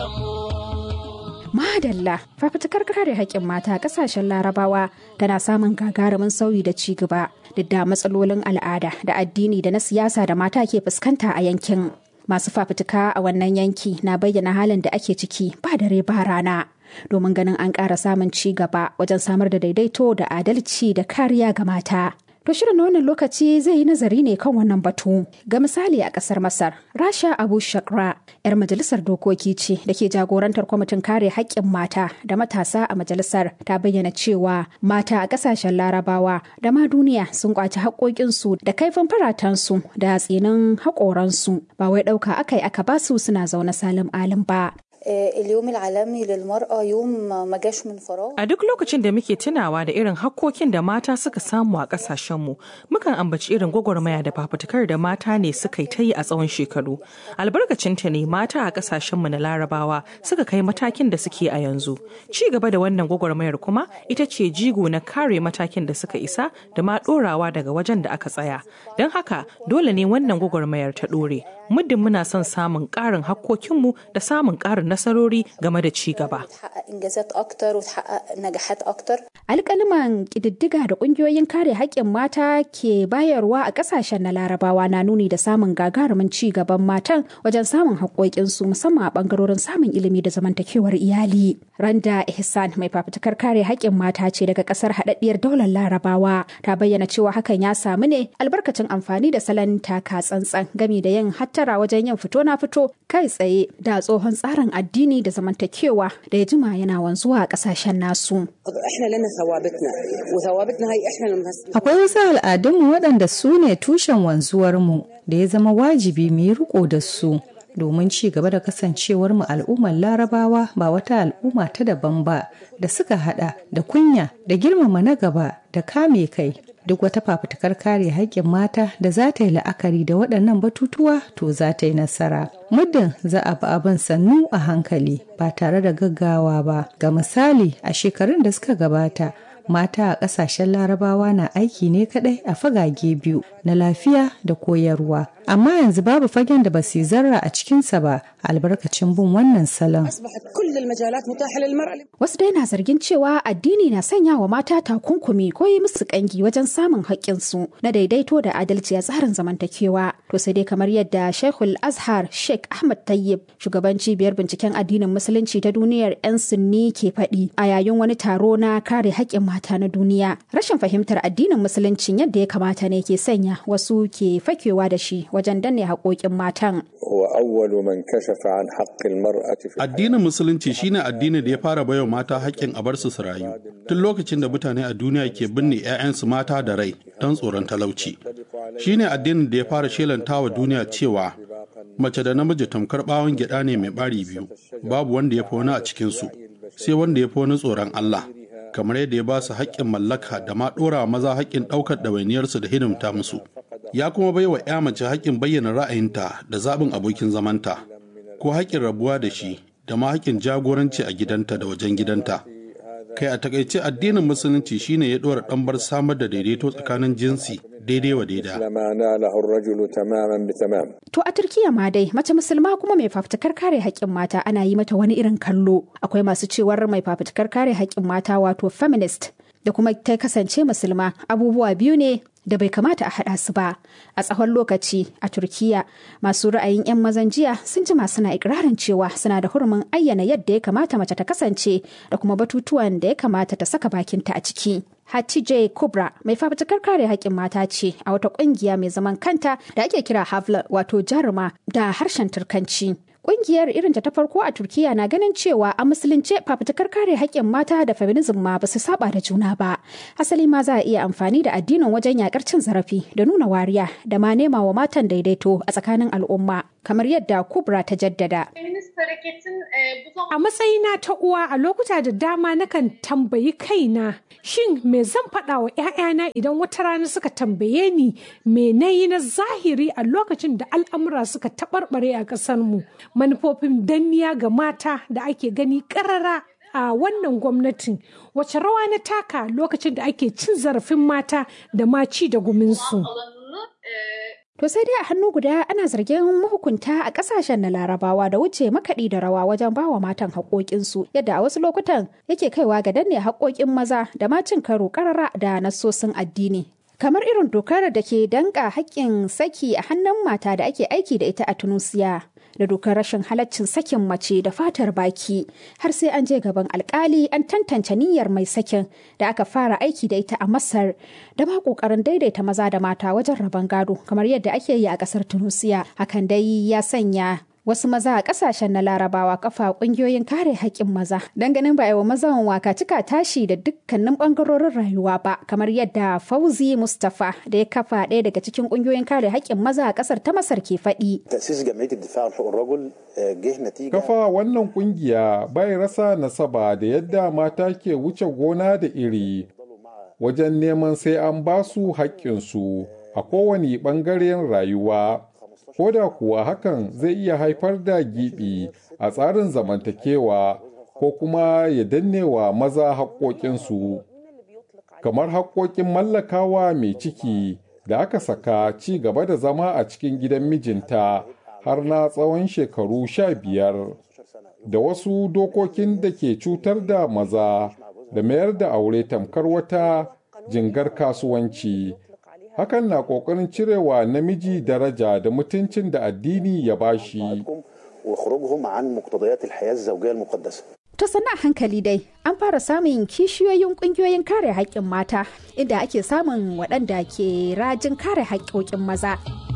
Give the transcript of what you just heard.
Madalla fafutukar kare haƙƙin mata a ƙasashen larabawa tana samun gagarumin sauyi da ci gaba duk da matsalolin al'ada da addini da na siyasa da mata ke fuskanta a yankin. Masu fafutuka a wannan yanki na bayyana halin da ake ciki ba dare ba rana. Domin ganin an ƙara samun ci gaba wajen samar da daidaito da adalci da kariya ga mata. To shirin na wannan lokaci zai yi nazari ne kan wannan batu. Ga misali a ƙasar Masar, Rasha Abu Shakra, 'yar majalisar dokoki ce da ke jagorantar kwamitin kare haƙƙin mata da matasa a majalisar ta bayyana cewa mata a ƙasashen larabawa da ma duniya sun kwaci haƙoƙinsu da kaifin faratansu da tsinin haƙoransu ba wai ɗauka aka yi aka basu suna zaune salim alim ba. اليوم العالمي للمرأة يوم ما جاش من فراغ A duk lokacin da muke tunawa da irin hakkokin da mata suka samu a ƙasashenmu, mukan ambaci irin gwagwarmaya da fafutukar da mata ne suka yi ta yi a tsawon shekaru. Albarkacinta ne mata a ƙasashenmu na larabawa suka kai matakin da suke a yanzu. Ci gaba da wannan gwagwarmayar kuma ita ce jigo na kare matakin da suka isa da ma ɗorawa daga wajen da aka tsaya. Don haka dole ne wannan gwagwarmayar ta ɗore. Muddin muna son samun ƙarin hakkokinmu da samun ƙarin nasarori game da ci gaba. تحقق انجازات اكتر وتحقق نجاحات اكتر Alƙaliman ƙididdiga da ƙungiyoyin kare haƙƙin mata ke bayarwa a ƙasashen na larabawa na nuni da samun gagarumin ci gaban matan wajen samun haƙoƙinsu musamman a ɓangarorin samun ilimi da zamantakewar iyali. Randa Ihsan mai fafutukar kare haƙƙin mata ce daga ƙasar haɗaɗɗiyar daular larabawa ta bayyana cewa hakan ya samu ne albarkacin amfani da salon taka tsantsan gami da yin hattara wajen yin fito na fito kai tsaye da tsohon tsarin addini da zamantakewa da ya jima yana wanzuwa a ƙasashen nasu. احنا لنا ثوابتنا وثوابتنا هي احنا لما Akwai wasu al'adunmu waɗanda su ne tushen wanzuwarmu da ya zama wajibi mu yi riko da su domin ci gaba da kasancewarmu al'ummar larabawa ba wata al'umma ta daban ba da suka hada da kunya da girmama na gaba da kame kai duk wata fafutukar kare haƙƙin mata da za ta yi la'akari da waɗannan batutuwa to za ta yi nasara muddin za a bi abin sannu a hankali ba tare da gaggawa ba ga misali a shekarun da suka gabata mata a ƙasashen larabawa na aiki ne kaɗai a fagage biyu na lafiya da koyarwa amma yanzu babu fagen da ba su zarra a cikinsa ba albarkacin bin wannan salon اصبحت كل المجالات متاحه للمراه Wasu dai na zargin cewa addini na sanya wa mata takunkumi ko yi musu kangi wajen samun haƙƙinsu na daidaito da adalci a tsarin zamantakewa. To sai dai kamar yadda Sheikhul Azhar Sheikh Ahmad Tayyib shugaban cibiyar binciken addinin musulunci ta duniyar 'yan sunni ke faɗi a yayin wani taro na kare haƙƙin mata na duniya. Rashin fahimtar addinin musuluncin yadda ya kamata ne ke sanya wasu ke fakewa da shi wajen danne haƙoƙin matan. هو أول من كشف عن حق المرأة في Addinin Musulunci shine addini da ya fara baiwa mata haƙƙin a bar su su rayu. Tun lokacin da mutane a duniya ke binne 'ya'yansu mata da rai don tsoron talauci. Shine addinin da ya fara shelanta wa duniya cewa mace da namiji tamkar ɓawon gyaɗa ne mai ɓari biyu, babu wanda ya fi wani a cikinsu, sai wanda ya fi wani tsoron Allah. kamar yadda ya ba su haƙƙin mallaka da ma ɗora maza haƙƙin ɗaukar ɗawainiyarsu da hidimta musu. Ya kuma bai wa 'ya mace haƙƙin bayyana ra'ayinta da zaɓin abokin zamanta, ko haƙƙin rabuwa da shi da ma haƙƙin jagoranci a gidanta da wajen gidanta. Kai a takaice addinin musulunci shine ya ɗora ɗambar samar da daidaito tsakanin jinsi daidai wa daida. ما ناله الرجل تماما بتمام To a Turkiya ma dai mace musulma kuma mai fafutukar kare haƙƙin mata ana yi mata wani irin kallo. Akwai masu cewar mai fafutukar kare haƙƙin mata wato feminist da kuma ta kasance musulma abubuwa biyu ne da bai kamata a haɗa su ba. A tsawon lokaci a Turkiya masu ra'ayin 'yan mazan jiya sun jima suna ikirarin cewa suna da hurumin ayyana yadda ya kamata mace ta kasance da kuma batutuwan da ya kamata ta saka bakinta a ciki. Hatije Kubra mai fafutukar kare haƙƙin mata ce a wata ƙungiya mai zaman kanta da ake kira Havla wato jaruma da harshen Turkanci. Ƙungiyar irinta ta farko a Turkiya na ganin cewa a musulunce fafutukar kare haƙƙin mata da feminism ma ba su saba da juna ba. Asali ma za a iya amfani da addinin wajen yakar cin zarafi da nuna wariya da ma nema wa matan daidaito a tsakanin al'umma kamar yadda Kubra ta jaddada. A matsayina ta uwa a lokuta da dama nakan tambayi kaina shin me zan faɗa wa 'ya'yana idan wata rana suka tambaye ni me na yi na zahiri a lokacin da al'amura suka taɓarɓare a ƙasarmu manufofin danniya ga mata da ake gani ƙarara a wannan gwamnatin wace rawa na taka lokacin da ake cin zarafin mata da ma ci da guminsu. To sai dai a hannu guda ana zargin mahukunta a kasashen na larabawa da wuce makaɗi da rawa wajen bawa matan haƙoƙinsu yadda a wasu lokutan yake kaiwa ga danne haƙoƙin maza da ma cin karo ƙarara da nassosin addini. Kamar irin dokar da ke danƙa haƙƙin saki a hannun mata da ake aiki da ita a Tunusiya. da dokar rashin halaccin sakin mace da fatar baki har sai an je gaban alkali an tantance niyyar mai sakin da aka fara aiki da ita a masar da ma kokarin daidaita maza da mata wajen rabon gado kamar yadda ake yi a kasar tunusiya hakan dai ya sanya wasu maza a kasashen na larabawa kafa kungiyoyin kare haƙƙin maza don ganin ba wa mazan waka cika tashi da dukkanin bangarorin rayuwa ba kamar yadda fauzi mustapha da ya kafa ɗaya daga cikin kungiyoyin kare haƙƙin maza a ƙasar ta masar ke faɗi kafa wannan kungiya bai rasa nasaba da yadda mata ke wuce gona da iri wajen neman sai an ba su haƙƙinsu a kowane ɓangaren rayuwa ko da kuwa hakan zai iya haifar da giɓi a tsarin zamantakewa ko kuma ya danne wa maza haƙoƙinsu kamar haƙoƙin mallakawa mai ciki da aka saka ci gaba da zama a cikin gidan mijinta har na tsawon shekaru sha biyar da wasu dokokin da ke cutar da maza da mayar da aure tamkar wata jingar kasuwanci hakan na ƙoƙarin cirewa namiji daraja da mutuncin da addini ya bashi. To sana hankali dai an fara samun kishiyoyin ƙungiyoyin kare haƙƙin mata inda ake samun waɗanda ke rajin kare haƙƙoƙin maza